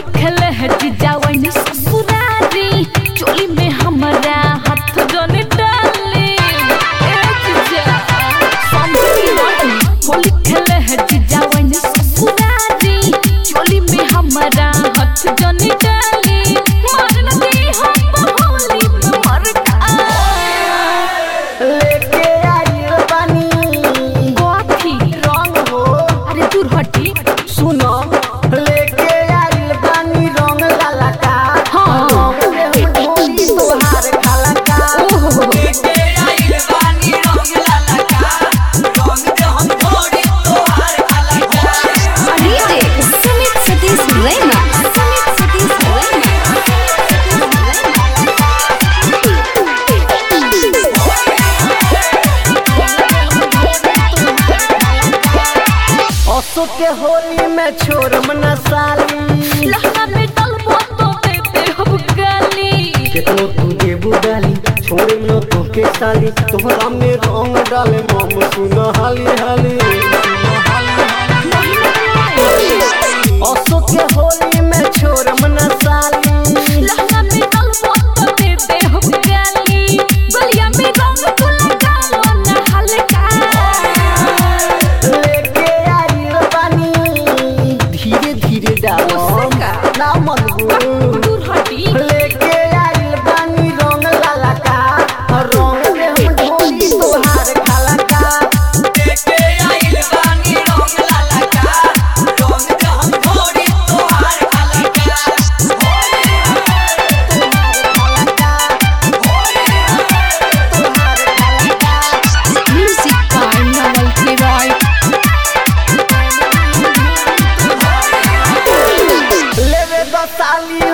खेले है जीजा वही ससुरारी चोली में हमारा हाथ जोने डाले ए जीजा समझी नहीं होली खेले है जीजा वही ससुरारी चोली में हमारा हाथ जोने डाले मारन दे हम होली में मर का लेके आइल बानी गोथी रंग हो अरे दूर हटी सुनो लेके आइल बानी रंग लाला का हाँ। रंग में ढोली तोहार खाला का ओहो DJ Sumit Satish Rema. Sumit Satish Rema. असो के होली में छोड़म न साली लहंगा में डलबो तो देते हम गाली केतनो तू देबू डाली छोड़े न तो के साली तोहरा में रंग डाले मम सुन हाली हाली असो के होली में छोड़म न साली लहंगा में डलबो तो देते हम गाली गलिया में रंग तू लगालो ना हल्का लेके आइल बानी धीरे धीरे डालो उससे का? ना मनगू दूर हटी लेके आइल बानी रंग लाला का रंग में हम ढोली तोहार खाला का Music by Nawal Kiroy. लेवे दसाली